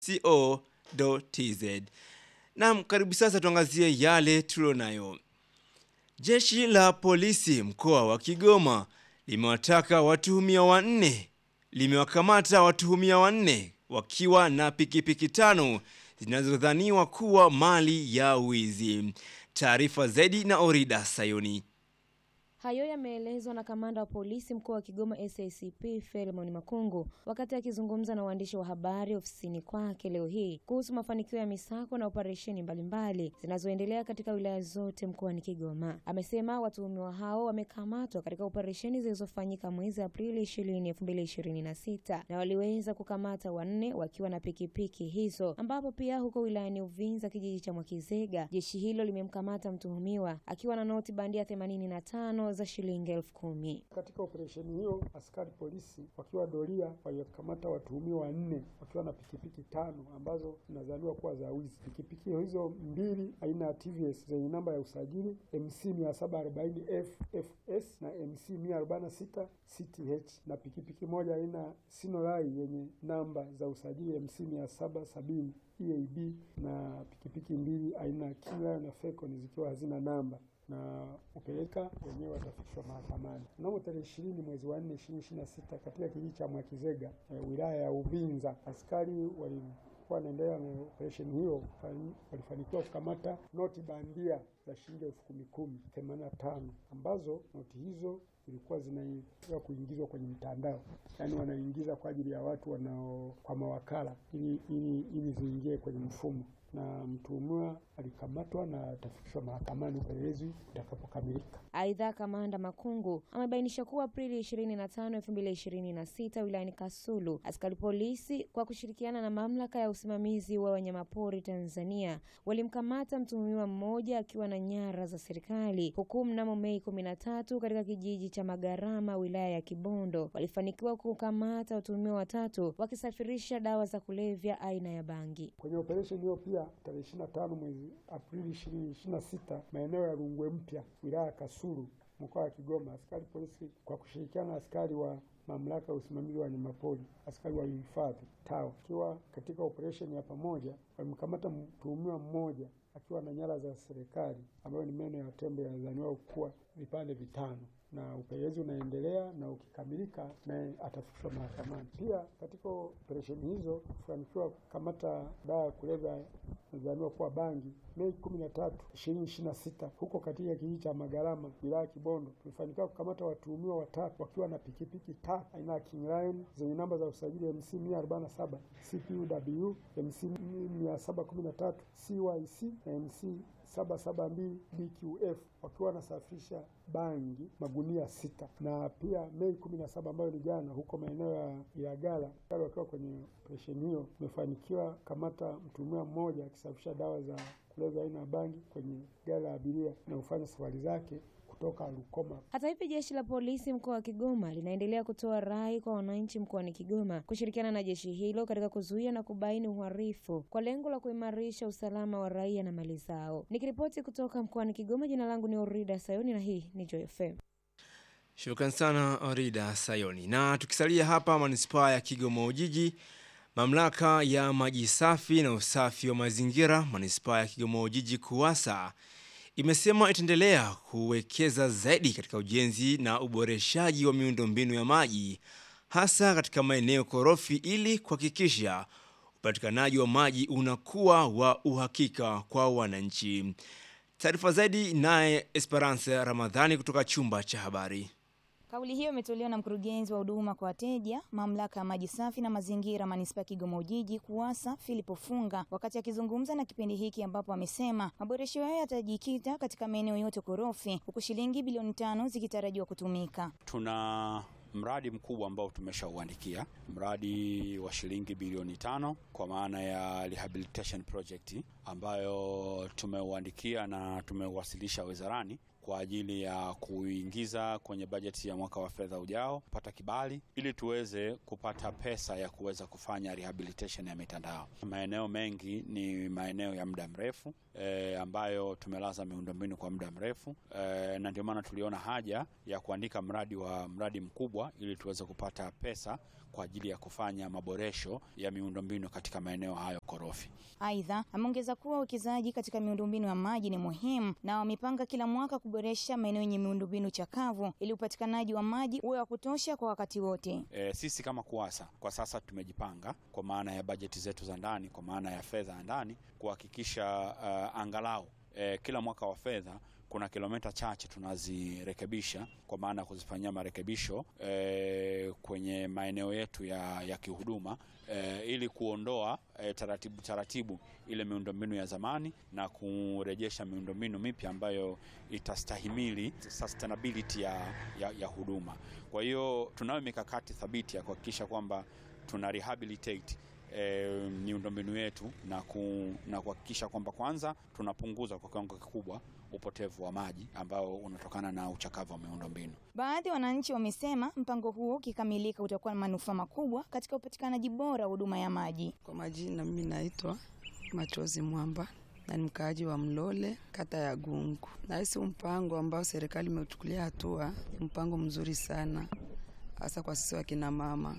co.tz. Naam, karibu sasa tuangazie yale tulionayo. Jeshi la polisi mkoa wa Kigoma limewataka watuhumia wanne limewakamata watuhumia wanne wakiwa na pikipiki tano zinazodhaniwa kuwa mali ya wizi. Taarifa zaidi na Orida Sayoni. Hayo yameelezwa na kamanda wa polisi mkoa wa Kigoma SACP Felmon Makungu wakati akizungumza na waandishi wa habari ofisini kwake leo hii kuhusu mafanikio ya misako na operesheni mbalimbali zinazoendelea katika wilaya zote mkoani Kigoma. Amesema watuhumiwa hao wamekamatwa katika operesheni zilizofanyika mwezi Aprili 20 2026 na waliweza kukamata wanne wakiwa na pikipiki hizo, ambapo pia huko wilayani Uvinza kijiji cha Mwakizega jeshi hilo limemkamata mtuhumiwa akiwa na noti bandia 85 za shilingi elfu kumi. Katika operesheni hiyo askari polisi wakiwa doria walikamata watuhumiwa wanne wakiwa na pikipiki tano ambazo zinazaniwa kuwa za wizi. Pikipiki hizo mbili aina ya TVS zenye namba ya usajili MC 740 FFS na MC 146 CTH na pikipiki moja aina Sinorai yenye namba za usajili MC 770 EAB na pikipiki mbili aina Kila na Fecon zikiwa hazina namba na upeleka wenyewe watafikishwa mahakamani. Mnamo tarehe ishirini mwezi wa nne ishirini ishirini na sita katika kijiji cha Mwakizega e, wilaya ya Uvinza, askari walikuwa wanaendelea na operesheni hiyo, walifanikiwa kukamata noti bandia za shilingi elfu kumi kumi themanini na tano ambazo noti hizo zilikuwa zinaia kuingizwa kwenye mtandao, yaani wanaingiza kwa ajili ya watu wanao kwa mawakala ili ili ili ziingie kwenye mfumo na mtuhumiwa alikamatwa na atafikishwa mahakamani upelelezi utakapokamilika. Aidha, kamanda Makungu amebainisha kuwa Aprili 25, 2026 wilayani Kasulu, askari polisi kwa kushirikiana na mamlaka ya usimamizi wa wanyamapori Tanzania walimkamata mtuhumiwa mmoja akiwa na nyara za serikali, huku mnamo Mei 13 katika kijiji cha Magarama wilaya ya Kibondo walifanikiwa kukamata watuhumiwa watatu wakisafirisha dawa za kulevya aina ya bangi. Kwenye operesheni hiyo pia tarehe 25 mwezi Aprili 2026 maeneo ya Rungwe Mpya wilaya ya Kasulu mkoa wa Kigoma, askari polisi kwa kushirikiana na askari wa mamlaka ya usimamizi wa wanyamapori, askari wa uhifadhi TAWA, akiwa katika operesheni ya pamoja walimkamata mtuhumiwa mmoja akiwa na nyara za serikali ambayo ni meno ya tembo yanadhaniwa kuwa vipande vitano na upelelezi unaendelea na ukikamilika naye atafikishwa mahakamani. Pia katika operesheni hizo kufanikiwa kukamata dawa ya kulevya nadhaniwa kuwa bangi. Mei kumi na tatu ishirini ishirini na sita huko katika kijiji cha Magarama wilaya Kibondo tulifanikiwa kukamata watuhumiwa watatu wakiwa na pikipiki tatu aina ya King Lion zenye namba za usajili MC 147 CPUW MC 713 CYC na MC 772 BQF wakiwa wanasafirisha bangi magunia sita. Na pia Mei kumi na saba ambayo ni jana, huko maeneo ya Ilagala wakiwa kwenye operesheni hiyo, tumefanikiwa kamata mtuhumiwa mmoja akisafirisha dawa za kulevya aina ya bangi kwenye gari la abiria na kufanya safari zake kutoka Rukoma. Hata hivyo, jeshi la polisi mkoa wa Kigoma linaendelea kutoa rai kwa wananchi mkoani Kigoma kushirikiana na jeshi hilo katika kuzuia na kubaini uhalifu kwa lengo la kuimarisha usalama wa raia na mali zao. Nikiripoti kutoka mkoani Kigoma, jina langu ni Orida Sayoni na hii ni Joy FM. Shukran sana Orida Sayoni. Na tukisalia hapa manispaa ya Kigoma Ujiji, mamlaka ya maji safi na usafi wa mazingira manispaa ya Kigoma Ujiji KUWASA imesema itaendelea kuwekeza zaidi katika ujenzi na uboreshaji wa miundombinu ya maji hasa katika maeneo korofi ili kuhakikisha upatikanaji wa maji unakuwa wa uhakika kwa wananchi. Taarifa zaidi naye Esperance Ramadhani kutoka chumba cha habari. Kauli hiyo imetolewa na mkurugenzi wa huduma kwa wateja mamlaka ya maji safi na mazingira manispaa ya Kigoma Ujiji KUWASA Philip Funga wakati akizungumza na kipindi hiki, ambapo amesema maboresho hayo yatajikita katika maeneo yote korofi, huku shilingi bilioni tano zikitarajiwa kutumika. Tuna mradi mkubwa ambao tumeshauandikia, mradi wa shilingi bilioni tano kwa maana ya rehabilitation project ambayo tumeuandikia na tumeuwasilisha wizarani kwa ajili ya kuingiza kwenye bajeti ya mwaka wa fedha ujao, kupata kibali ili tuweze kupata pesa ya kuweza kufanya rehabilitation ya mitandao. Maeneo mengi ni maeneo ya muda mrefu e, ambayo tumelaza miundombinu kwa muda mrefu e, na ndio maana tuliona haja ya kuandika mradi wa mradi mkubwa ili tuweze kupata pesa kwa ajili ya kufanya maboresho ya miundombinu katika maeneo hayo korofi. Aidha, ameongeza kuwa uwekezaji katika miundombinu ya maji ni muhimu na wamepanga kila mwaka kuboresha maeneo yenye miundombinu chakavu ili upatikanaji wa maji uwe wa kutosha kwa wakati wote. E, sisi kama KUWASA kwa sasa tumejipanga kwa maana ya bajeti zetu za ndani, kwa maana ya fedha ya ndani kuhakikisha uh, angalau e, kila mwaka wa fedha kuna kilomita chache tunazirekebisha kwa maana ya kuzifanyia marekebisho e, kwenye maeneo yetu ya, ya kihuduma e, ili kuondoa e, taratibu taratibu ile miundombinu ya zamani na kurejesha miundombinu mipya ambayo itastahimili sustainability ya, ya, ya huduma. Kwa hiyo tunayo mikakati thabiti ya kuhakikisha kwamba tuna rehabilitate E, miundombinu yetu na, ku, na kuhakikisha kwamba kwanza tunapunguza kwa kiwango kikubwa upotevu wa maji ambao unatokana na uchakavu wa miundombinu. Baadhi ya wananchi wamesema mpango huo ukikamilika utakuwa na manufaa makubwa katika upatikanaji bora wa huduma ya maji. Kwa majina, mimi naitwa Machozi Mwamba na ni mkaaji wa Mlole, kata ya Gungu. Nahisi mpango ambao serikali imeuchukulia hatua ni mpango mzuri sana, hasa kwa sisi wakina mama.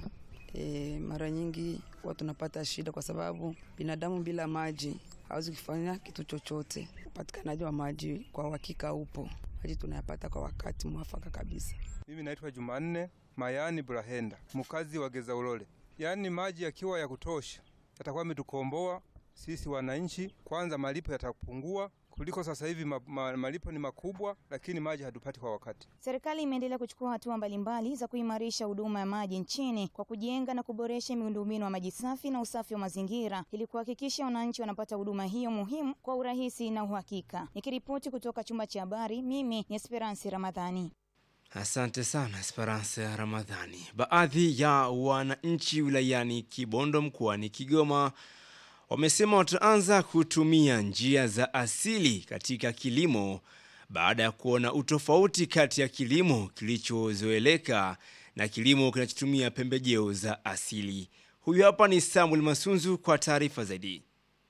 E, mara nyingi huwa tunapata shida kwa sababu binadamu bila maji hawezi kufanya kitu chochote. Upatikanaji wa maji kwa uhakika upo, maji tunayapata kwa wakati mwafaka kabisa. Mimi naitwa Jumanne Mayani Burahenda, mkazi wa Geza Ulole. Yaani maji yakiwa ya kutosha yatakuwa ametukomboa sisi wananchi. Kwanza malipo yatapungua kuliko sasa hivi ma, ma, malipo ni makubwa, lakini maji hatupati kwa wakati. Serikali imeendelea kuchukua hatua mbalimbali za kuimarisha huduma ya maji nchini kwa kujenga na kuboresha miundombinu wa maji safi na usafi wa mazingira ili kuhakikisha wananchi wanapata huduma hiyo muhimu kwa urahisi na uhakika. Nikiripoti kutoka chumba cha habari, mimi ni Esperance Ramadhani. Asante sana Esperance Ramadhani. Baadhi ya wananchi wilayani Kibondo mkoani Kigoma wamesema wataanza kutumia njia za asili katika kilimo baada ya kuona utofauti kati ya kilimo kilichozoeleka na kilimo kinachotumia pembejeo za asili. Huyu hapa ni Samuel Masunzu kwa taarifa zaidi.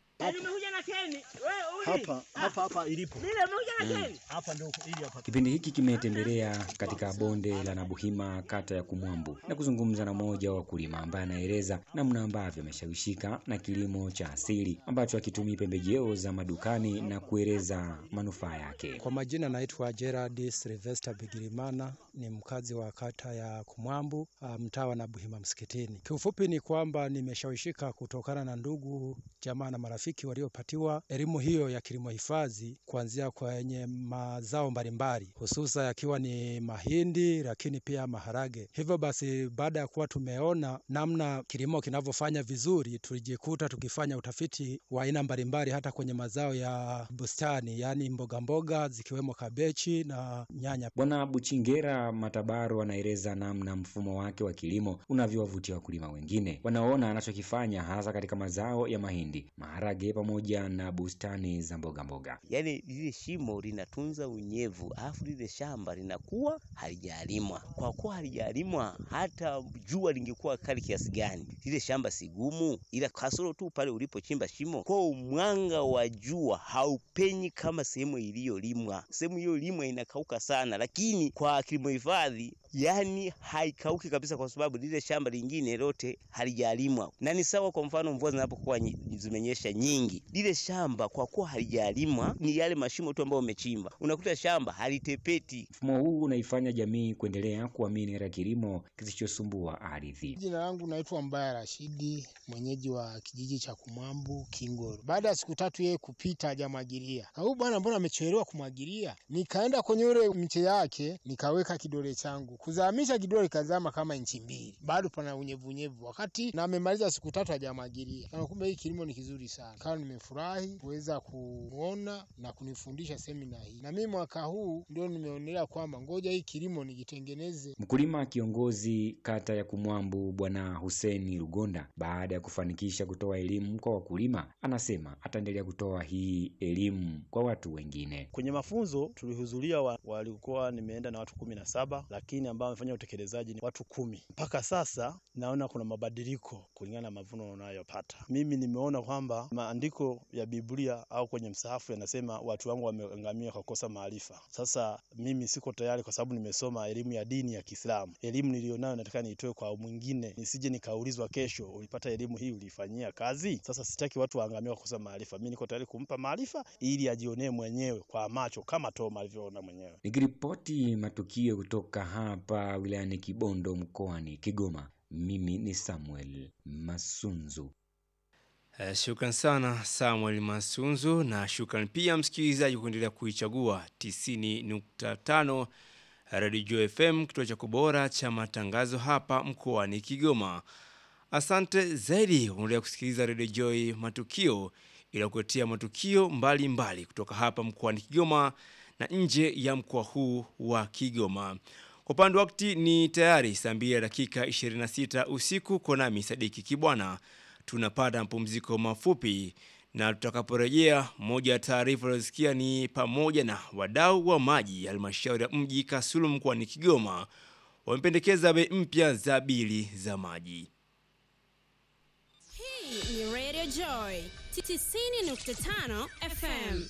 Hapa hapa hapa ilipo hapa ndio ili hapa. Kipindi hiki kimetembelea katika bonde la Nabuhima kata ya Kumwambu na kuzungumza na mmoja wa wakulima ambaye anaeleza namna ambavyo ameshawishika na kilimo cha asili ambacho hakitumii pembejeo za madukani na kueleza manufaa yake. Kwa majina naitwa Gerard Sylvester Bigirimana, ni mkazi wa kata ya Kumwambu, mtaa wa Nabuhima msikitini. Kiufupi ni kwamba nimeshawishika kutokana na ndugu jamaa na marafiki waliopatiwa elimu hiyo ya kilimo hifadhi kuanzia kwenye mazao mbalimbali hususa yakiwa ni mahindi, lakini pia maharage. Hivyo basi, baada ya kuwa tumeona namna kilimo kinavyofanya vizuri, tulijikuta tukifanya utafiti wa aina mbalimbali hata kwenye mazao ya bustani, yaani mboga mboga zikiwemo kabechi na nyanya. Bwana Buchingera Matabaro anaeleza namna mfumo wake wa kilimo unavyowavutia wakulima wengine wanaona anachokifanya hasa katika mazao ya mahindi, maharage pamoja na bustani za mboga mboga. Yaani lile shimo linatunza unyevu, alafu lile shamba linakuwa halijalimwa. Kwa kuwa halijalimwa, hata jua lingekuwa kali kiasi gani, lile shamba si gumu, ila kasoro tu pale ulipochimba shimo, kwa mwanga wa jua haupenyi kama sehemu iliyolimwa. Sehemu iliyolimwa inakauka sana, lakini kwa kilimo hifadhi yani haikauki kabisa, kwa sababu lile shamba lingine lote halijalimwa. Na ni sawa, kwa mfano mvua zinapokuwa zimenyesha nyingi, lile shamba kwa kuwa halijalimwa, ni yale mashimo tu ambayo umechimba, unakuta shamba halitepeti. Mfumo huu unaifanya jamii kuendelea kuamini katika kilimo kisichosumbua ardhi. Jina langu naitwa Mbaya Rashidi, mwenyeji wa kijiji cha Kumwambu Kingoro. Baada ya siku tatu yeye kupita hajamwagilia, huyu bwana mbona amechelewa kumwagilia? Nikaenda kwenye ule mche yake nikaweka kidole changu kuzamisha kidole kazama kama inchi mbili, bado pana unyevunyevu, wakati na amemaliza siku tatu hajamwagilia. Na kumbe hii kilimo ni kizuri sana, kawa nimefurahi kuweza kuona na kunifundisha semina hii, na mimi mwaka huu ndio nimeonelea kwamba ngoja hii kilimo nijitengeneze. Mkulima kiongozi kata ya Kumwambu Bwana Huseni Rugonda, baada ya kufanikisha kutoa elimu kwa wakulima, anasema ataendelea kutoa hii elimu kwa watu wengine. Kwenye mafunzo tulihudhuria wa, walikuwa nimeenda na watu kumi na saba lakini ambao wamefanya utekelezaji ni watu kumi. Mpaka sasa naona kuna mabadiliko kulingana na mavuno unayopata. Mimi nimeona kwamba maandiko ya Biblia au kwenye msahafu yanasema watu wangu wameangamia kwa kukosa maarifa. Sasa mimi siko tayari, kwa sababu nimesoma elimu ya dini ya Kiislamu. Elimu nilionayo nataka niitoe kwa mwingine, nisije nikaulizwa kesho, ulipata elimu hii ulifanyia kazi? Sasa sitaki watu waangamie kwa kukosa maarifa. Mimi niko tayari kumpa maarifa ili ajionee mwenyewe kwa macho kama Toma alivyoona mwenyewe. Nikiripoti matukio kutoka hapa wilayani Kibondo mkoani Kigoma, mimi ni Samuel Masunzu. Uh, shukran sana Samuel Masunzu na shukran pia msikilizaji kuendelea kuichagua 90.5 Radio FM kituo cha kubora cha matangazo hapa mkoani Kigoma. Asante zaidi kuendelea kusikiliza Radio Joy matukio ila kuletea matukio mbalimbali mbali kutoka hapa mkoani Kigoma na nje ya mkoa huu wa Kigoma. Kwa upande wa wakati ni tayari saa 2 dakika 26 usiku kwa nami Sadiki Kibwana tunapata mapumziko mafupi na tutakaporejea, moja ya taarifa ulizosikia ni pamoja na wadau wa maji halmashauri ya mji Kasulu mkoani Kigoma wamependekeza bei mpya za bili za maji. Hii ni Radio Joy 90.5 FM.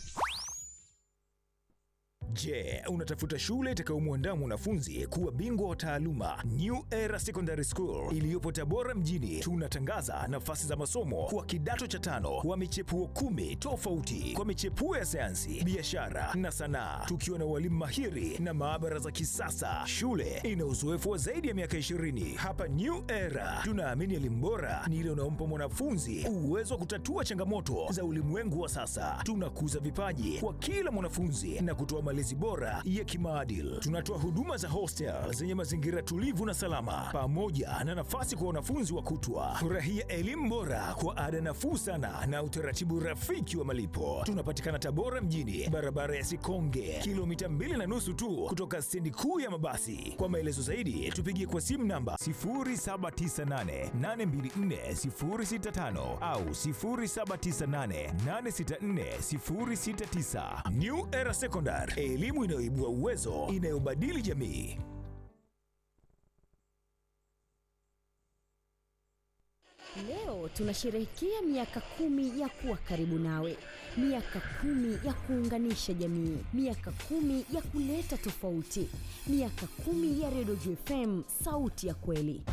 Je, unatafuta shule itakayomwandaa mwanafunzi kuwa bingwa wa taaluma? New Era Secondary School iliyopo Tabora mjini, tunatangaza nafasi za masomo kwa kidato cha tano wa michepuo kumi tofauti kwa michepuo ya sayansi, biashara na sanaa, tukiwa na walimu mahiri na maabara za kisasa. Shule ina uzoefu wa zaidi ya miaka 20. Hapa New Era tunaamini elimu bora ni ile unaompa mwanafunzi uwezo wa kutatua changamoto za ulimwengu wa sasa. Tunakuza vipaji kwa kila mwanafunzi na kutoa malezi bora ya kimaadili. Tunatoa huduma za hostel zenye mazingira tulivu na salama, pamoja na nafasi kwa wanafunzi wa kutwa. Furahia elimu bora kwa ada nafuu sana na utaratibu rafiki wa malipo. Tunapatikana Tabora mjini, barabara ya Sikonge, kilomita mbili na nusu tu kutoka stendi kuu ya mabasi. Kwa maelezo zaidi, tupigie kwa simu namba 0798824065 au 0798864069. New Era Secondary, elimu inayoibua uwezo, inayobadili jamii. Leo tunasherehekea miaka kumi ya kuwa karibu nawe, miaka kumi ya kuunganisha jamii, miaka kumi ya kuleta tofauti, miaka kumi ya Redio FM, sauti ya kweli.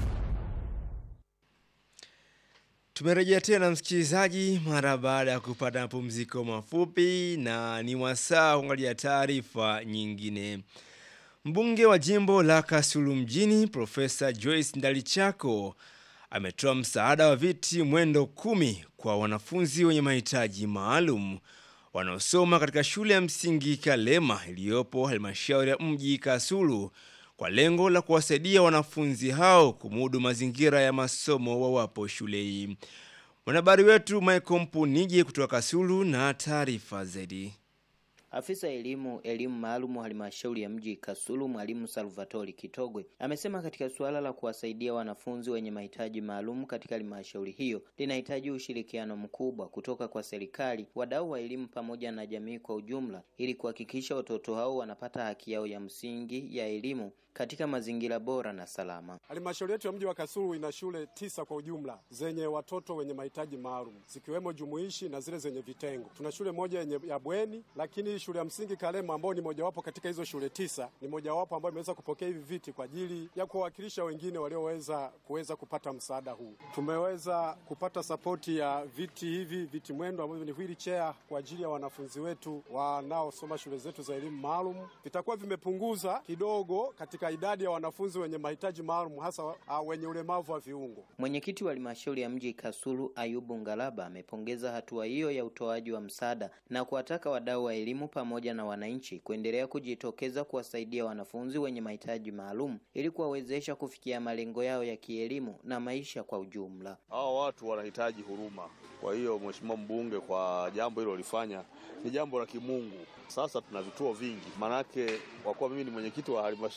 Tumerejea tena msikilizaji, mara baada ya kupata mapumziko mafupi, na ni wasaa kuangalia taarifa nyingine. Mbunge wa jimbo la Kasulu mjini Profesa Joyce Ndalichako ametoa msaada wa viti mwendo kumi kwa wanafunzi wenye mahitaji maalum wanaosoma katika shule ya msingi Kalema iliyopo halmashauri ya mji Kasulu kwa lengo la kuwasaidia wanafunzi hao kumudu mazingira ya masomo wawapo shule hii. Mwanahabari wetu Michael Mpunije kutoka Kasulu na taarifa zaidi. Afisa elimu elimu maalum halmashauri ya mji Kasulu, mwalimu Salvatori Kitogwe amesema katika suala la kuwasaidia wanafunzi wenye mahitaji maalum katika halmashauri hiyo linahitaji ushirikiano mkubwa kutoka kwa serikali, wadau wa elimu pamoja na jamii kwa ujumla, ili kuhakikisha watoto hao wanapata haki yao ya msingi ya elimu katika mazingira bora na salama. Halmashauri yetu ya mji wa Kasulu ina shule tisa kwa ujumla zenye watoto wenye mahitaji maalum zikiwemo jumuishi na zile zenye vitengo. Tuna shule moja yenye ya bweni, lakini shule ya msingi Kalema ambayo ni mojawapo katika hizo shule tisa ni mojawapo ambayo imeweza kupokea hivi viti kwa ajili ya kuwawakilisha wengine walioweza kuweza kupata msaada huu. Tumeweza kupata sapoti ya viti hivi viti mwendo ambavyo ni wheelchair kwa ajili ya wanafunzi wetu wanaosoma shule zetu za elimu maalum. Vitakuwa vimepunguza kidogo katika idadi ya wanafunzi wenye mahitaji maalum hasa uh, wenye ulemavu wa viungo. Mwenyekiti wa halmashauri ya mji Kasulu Ayubu Ngalaba amepongeza hatua hiyo ya utoaji wa msaada na kuwataka wadau wa elimu pamoja na wananchi kuendelea kujitokeza kuwasaidia wanafunzi wenye mahitaji maalum ili kuwawezesha kufikia malengo yao ya kielimu na maisha kwa ujumla. Hao watu wanahitaji huruma. Kwa hiyo Mheshimiwa mbunge kwa jambo hilo lifanya ni jambo la kimungu. Sasa tuna vituo vingi, manake kwa kuwa mimi ni mwenyekiti wa halmashauri,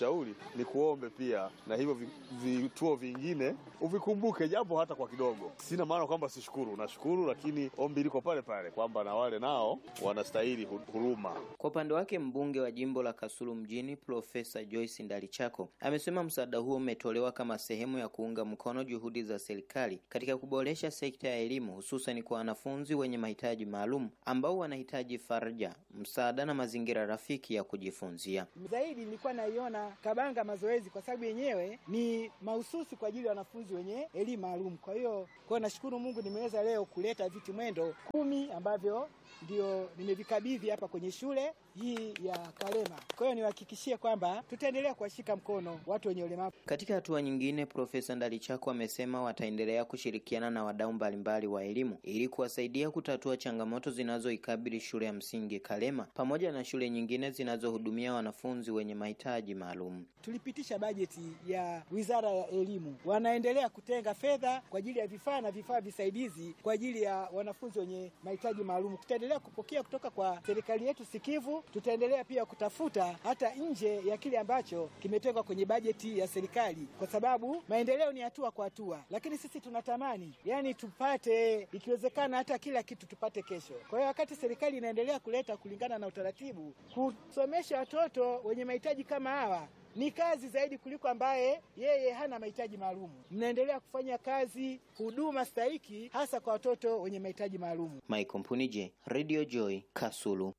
ni kuombe pia na hivyo vi- vituo vingine uvikumbuke japo hata kwa kidogo. Sina maana kwamba sishukuru, nashukuru, lakini ombi liko pale pale kwamba na wale nao wanastahili hu- huruma. Kwa upande wake mbunge wa jimbo la Kasulu mjini Profesa Joyce Ndalichako amesema msaada huo umetolewa kama sehemu ya kuunga mkono juhudi za serikali katika kuboresha sekta ya elimu hususan kwa wanafunzi wenye mahitaji maalum ambao wanahitaji faraja, msaada na mazingira rafiki ya kujifunzia. Zaidi nilikuwa naiona Kabanga mazoezi kwa sababu yenyewe ni mahususi kwa ajili ya wanafunzi wenye elimu maalum. Kwa hiyo kwa nashukuru Mungu nimeweza leo kuleta viti mwendo kumi ambavyo ndio nimevikabidhi hapa kwenye shule hii ya Kalema. Kwa hiyo niwahakikishie kwamba tutaendelea kuwashika mkono watu wenye ulemavu. Katika hatua nyingine, Profesa Ndalichako amesema wataendelea kushirikiana na wadau mbalimbali wa elimu ili kuwasaidia kutatua changamoto zinazoikabili shule ya msingi Kalema pamoja na shule nyingine zinazohudumia wanafunzi wenye mahitaji maalum. Tulipitisha bajeti ya Wizara ya Elimu, wanaendelea kutenga fedha kwa ajili ya vifaa na vifaa visaidizi kwa ajili ya wanafunzi wenye mahitaji maalum. Tutaendelea kupokea kutoka kwa serikali yetu sikivu, tutaendelea pia kutafuta hata nje ya kile ambacho kimetengwa kwenye bajeti ya serikali, kwa sababu maendeleo ni hatua kwa hatua, lakini sisi tunatamani yani tupate, ikiwezekana hata kila kitu tupate kesho. Kwa hiyo wakati serikali inaendelea kuleta kulingana na utaratibu, kusomesha watoto wenye mahitaji kama hawa ni kazi zaidi kuliko ambaye yeye hana mahitaji maalum. Mnaendelea kufanya kazi huduma stahiki hasa kwa watoto wenye mahitaji maalum. Michael Mpunije, Radio Joy, Kasulu.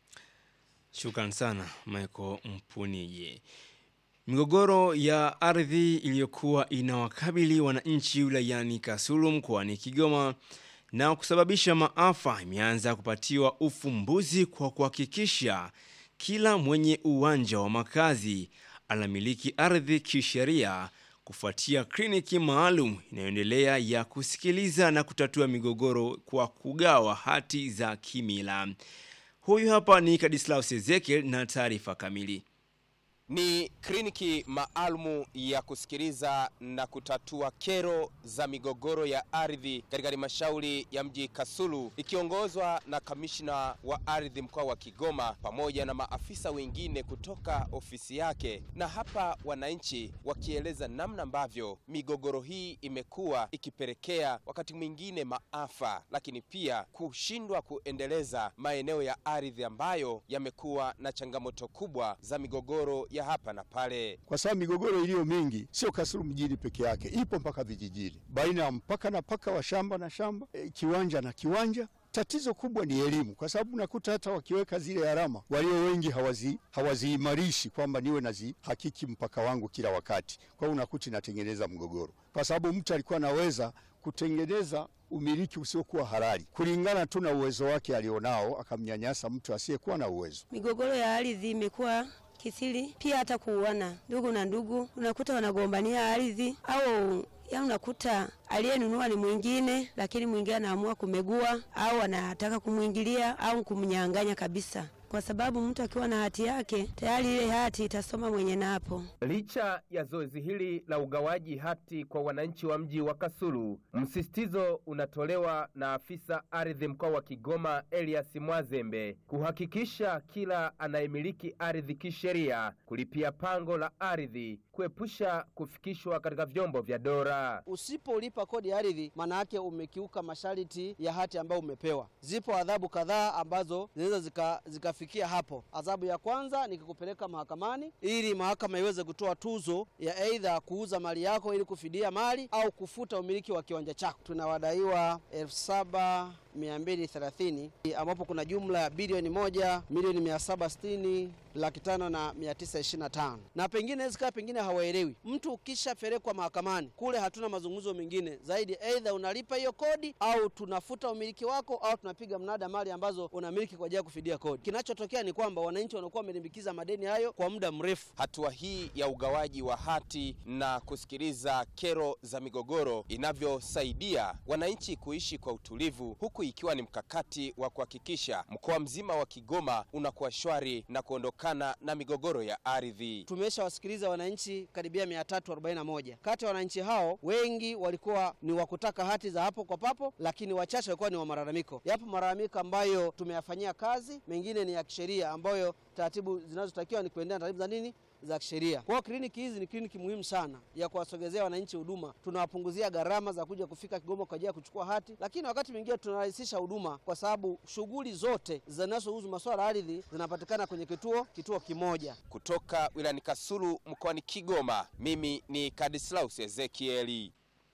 Shukran sana Michael Mpunije. Migogoro ya ardhi iliyokuwa inawakabili wananchi wilayani Kasulu mkoani Kigoma na kusababisha maafa imeanza kupatiwa ufumbuzi kwa kuhakikisha kila mwenye uwanja wa makazi anamiliki ardhi kisheria kufuatia kliniki maalum inayoendelea ya kusikiliza na kutatua migogoro kwa kugawa hati za kimila. Huyu hapa ni Kadislaus Ezekiel na taarifa kamili. Ni kliniki maalumu ya kusikiliza na kutatua kero za migogoro ya ardhi katika halmashauri ya mji Kasulu ikiongozwa na kamishna wa ardhi mkoa wa Kigoma pamoja na maafisa wengine kutoka ofisi yake, na hapa wananchi wakieleza namna ambavyo migogoro hii imekuwa ikipelekea wakati mwingine maafa, lakini pia kushindwa kuendeleza maeneo ya ardhi ambayo yamekuwa na changamoto kubwa za migogoro ya hapa na pale. kwa sababu migogoro iliyo mingi sio Kasulu mjini peke yake, ipo mpaka vijijini, baina ya mpaka na paka wa shamba na shamba, e, kiwanja na kiwanja. Tatizo kubwa ni elimu, kwa sababu nakuta hata wakiweka zile alama, walio wengi hawazi hawaziimarishi kwamba niwe nazihakiki mpaka wangu kila wakati. Kwa hiyo unakuta inatengeneza mgogoro, kwa sababu mtu alikuwa anaweza kutengeneza umiliki usiokuwa halali kulingana tu na uwezo wake alionao, akamnyanyasa mtu asiyekuwa na uwezo. Migogoro ya ardhi imekuwa kisiri, pia hata kuuana ndugu na ndugu, unakuta wanagombania ardhi au ya unakuta aliyenunua ni mwingine, lakini mwingine anaamua kumegua au anataka kumwingilia au kumnyang'anya kabisa, kwa sababu mtu akiwa na hati yake tayari ile hati itasoma mwenye napo. Licha ya zoezi hili la ugawaji hati kwa wananchi wa mji wa Kasulu, msisitizo unatolewa na afisa ardhi mkoa wa Kigoma Elias Mwazembe kuhakikisha kila anayemiliki ardhi kisheria kulipia pango la ardhi, kuepusha kufikishwa katika vyombo vya dola. Usipolipa kodi ya ardhi, maana yake umekiuka masharti ya hati ambayo umepewa. Zipo adhabu kadhaa ambazo zinaweza zika, zikafikia hapo. Adhabu ya kwanza ni kukupeleka mahakamani ili mahakama iweze kutoa tuzo ya aidha kuuza mali yako ili kufidia mali au kufuta umiliki wa kiwanja chako. Tunawadaiwa elfu saba 230 ambapo kuna jumla ya bilioni moja milioni mia saba sitini laki tano na mia tisa ishirini na tano na pengine inaweza ikawa pengine hawaelewi. Mtu ukishapelekwa mahakamani kule, hatuna mazungumzo mengine zaidi, aidha unalipa hiyo kodi au tunafuta umiliki wako au tunapiga mnada mali ambazo unamiliki kwa ajili ya kufidia kodi. Kinachotokea ni kwamba wananchi wanakuwa wamelimbikiza madeni hayo kwa muda mrefu. Hatua hii ya ugawaji wa hati na kusikiliza kero za migogoro inavyosaidia wananchi kuishi kwa utulivu, huku ikiwa ni mkakati wa kuhakikisha mkoa mzima wa Kigoma unakuwa shwari na kuondokana na migogoro ya ardhi. Tumeshawasikiliza wananchi karibia 341. Kati ya wananchi hao wengi walikuwa ni wa kutaka hati za hapo kwa papo, lakini wachache walikuwa ni wa malalamiko. Yapo malalamiko ambayo tumeyafanyia kazi, mengine ni ya kisheria ambayo taratibu zinazotakiwa ni kuendea na taratibu za nini za kisheria. Kwa hiyo kliniki hizi ni kliniki muhimu sana ya kuwasogezea wananchi huduma. Tunawapunguzia gharama za kuja kufika Kigoma kwa ajili ya kuchukua hati, lakini wakati mwingine tunarahisisha huduma kwa sababu shughuli zote zinazohusu masuala ya ardhi zinapatikana kwenye kituo kituo kimoja. Kutoka wilayani Kasulu mkoani Kigoma, mimi ni Kadislaus Ezekieli.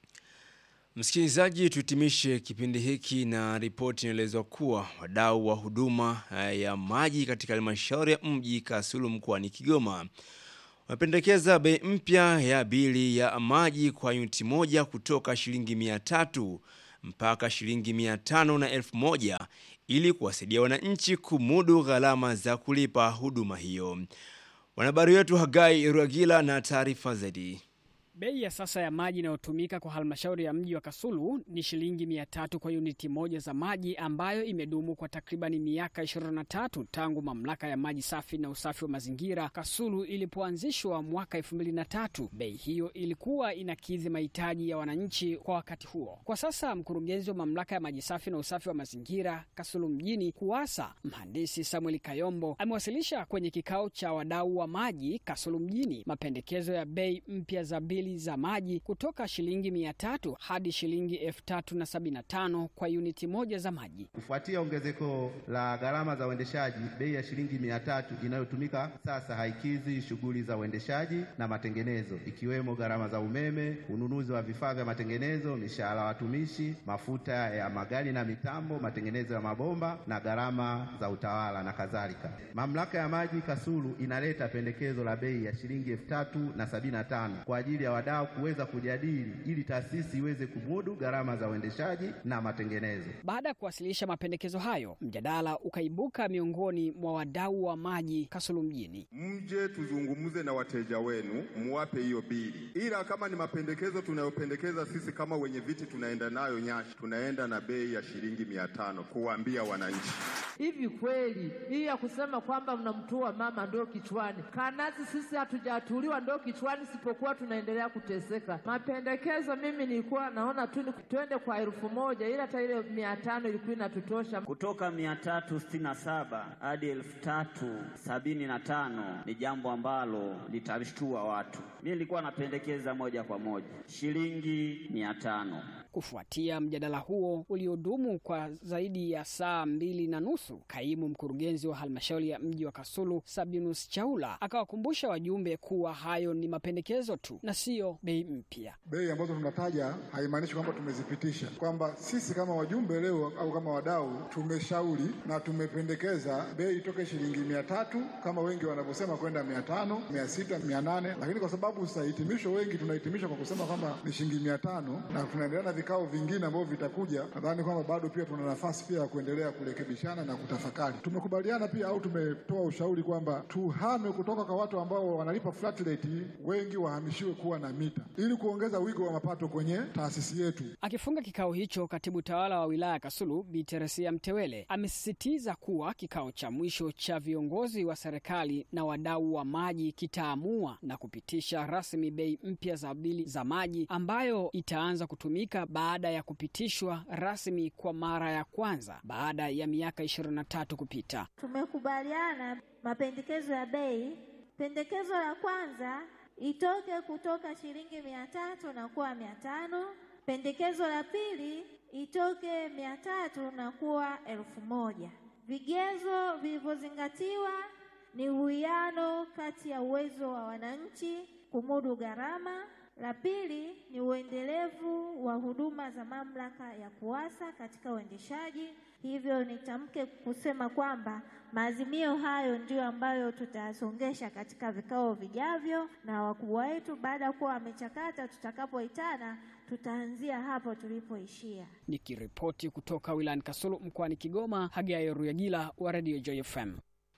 Msikilizaji, tuhitimishe kipindi hiki na ripoti inaelezwa kuwa wadau wa huduma eh, ya maji katika halmashauri ya mji Kasulu mkoani Kigoma wamependekeza bei mpya ya bili ya maji kwa yuniti moja kutoka shilingi mia tatu mpaka shilingi mia tano na elfu moja ili kuwasaidia wananchi kumudu gharama za kulipa huduma hiyo. Wanahabari wetu Hagai Ruagila na taarifa zaidi. Bei ya sasa ya maji inayotumika kwa halmashauri ya mji wa Kasulu ni shilingi mia tatu kwa yuniti moja za maji ambayo imedumu kwa takribani miaka 23 tangu mamlaka ya maji safi na usafi wa mazingira Kasulu ilipoanzishwa mwaka 2003. Bei hiyo ilikuwa inakidhi mahitaji ya wananchi kwa wakati huo. Kwa sasa mkurugenzi wa mamlaka ya maji safi na usafi wa mazingira Kasulu mjini KUWASA, mhandisi Samuel Kayombo amewasilisha kwenye kikao cha wadau wa maji Kasulu mjini mapendekezo ya bei mpya za bili za maji kutoka shilingi mia tatu hadi shilingi elfu tatu na sabini na tano kwa yuniti moja za maji. Kufuatia ongezeko la gharama za uendeshaji, bei ya shilingi mia tatu inayotumika sasa haikidhi shughuli za uendeshaji na matengenezo, ikiwemo gharama za umeme, ununuzi wa vifaa vya matengenezo, mishahara watumishi, mafuta ya magari na mitambo, matengenezo ya mabomba na gharama za utawala na kadhalika. Mamlaka ya maji Kasulu inaleta pendekezo la bei ya shilingi elfu tatu na sabini na tano kwa ajili ya wadau kuweza kujadili ili taasisi iweze kumudu gharama za uendeshaji na matengenezo. Baada ya kuwasilisha mapendekezo hayo, mjadala ukaibuka miongoni mwa wadau wa maji Kasulu mjini. Mje tuzungumze na wateja wenu, muwape hiyo bili, ila kama ni mapendekezo tunayopendekeza sisi kama wenye viti tunaenda nayo Nyashi, tunaenda na bei ya shilingi mia tano kuwaambia wananchi. Hivi kweli hii ya kusema kwamba mnamtua mama ndoo kichwani, kanazi sisi hatujatuliwa ndoo kichwani, sipokuwa tunaendelea kuteseka. Mapendekezo mimi nilikuwa naona tu ni twende kwa elfu moja ila hata ile mia tano ilikuwa inatutosha. Kutoka mia tatu sitini na saba hadi elfu tatu sabini na tano ni jambo ambalo litashtua watu. Mimi nilikuwa napendekeza moja kwa moja shilingi mia tano. Kufuatia mjadala huo uliodumu kwa zaidi ya saa mbili na nusu, kaimu mkurugenzi wa halmashauri ya mji wa Kasulu Sabinus Chaula akawakumbusha wajumbe kuwa hayo ni mapendekezo tu na siyo bei mpya. Bei ambazo tunataja haimaanishi kwamba tumezipitisha, kwamba sisi kama wajumbe leo au kama wadau tumeshauri na tumependekeza bei itoke shilingi mia tatu kama wengi wanavyosema kwenda mia tano mia sita mia nane lakini kwa sababu sasa hitimisho wengi tunahitimisha kwa kusema kwamba ni shilingi mia tano na tunaendelea na vikao vingine ambavyo vitakuja, nadhani kwamba bado pia tuna nafasi pia ya kuendelea kurekebishana na kutafakari. Tumekubaliana pia au tumetoa ushauri kwamba tuhame kutoka kwa watu ambao wanalipa flat rate, wengi wahamishiwe kuwa na mita ili kuongeza wigo wa mapato kwenye taasisi yetu. Akifunga kikao hicho, katibu tawala wa wilaya ya Kasulu Bi Teresia Mtewele amesisitiza kuwa kikao cha mwisho cha viongozi wa serikali na wadau wa maji kitaamua na kupitisha rasmi bei mpya za bili za maji ambayo itaanza kutumika baada ya kupitishwa rasmi kwa mara ya kwanza baada ya miaka 23 kupita. Tumekubaliana mapendekezo ya bei. Pendekezo la kwanza itoke kutoka shilingi mia tatu na kuwa mia tano. Pendekezo la pili itoke mia tatu na kuwa elfu moja. Vigezo vilivyozingatiwa ni uwiano kati ya uwezo wa wananchi kumudu gharama. La pili ni uendelevu wa huduma za mamlaka ya KUWASA katika uendeshaji. Hivyo nitamke kusema kwamba maazimio hayo ndiyo ambayo tutayasongesha katika vikao vijavyo na wakubwa wetu. Baada ya kuwa wamechakata, tutakapoitana tutaanzia hapo tulipoishia. Nikiripoti kutoka wilayani Kasulu mkoani Kigoma, Hagai Ruyagila wa Radio Joy FM.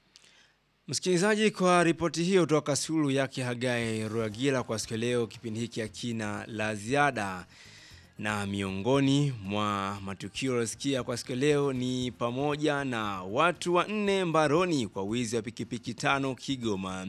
Msikilizaji, kwa ripoti hiyo kutoka Kasulu yake Hagai Ruagila kwa siku ya leo, kipindi hiki hakina la ziada, na miongoni mwa matukio yaliyosikia kwa siku ya leo ni pamoja na watu wanne mbaroni kwa wizi wa pikipiki tano Kigoma.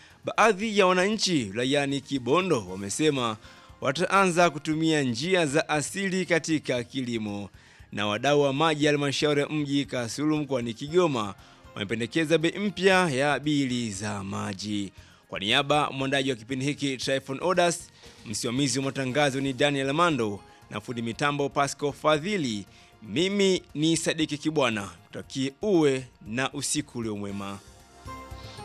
Baadhi ya wananchi wilayani Kibondo wamesema wataanza kutumia njia za asili katika kilimo, na wadau wa maji halmashauri ya mji Kasulu mkoani Kigoma wamependekeza bei mpya ya bili za maji. Kwa niaba mwandaji wa kipindi hiki Tryphon Odas, msimamizi wa matangazo ni Daniel Amando na fundi mitambo Pasco Fadhili. Mimi ni Sadiki Kibwana, kutakie uwe na usiku ulio mwema.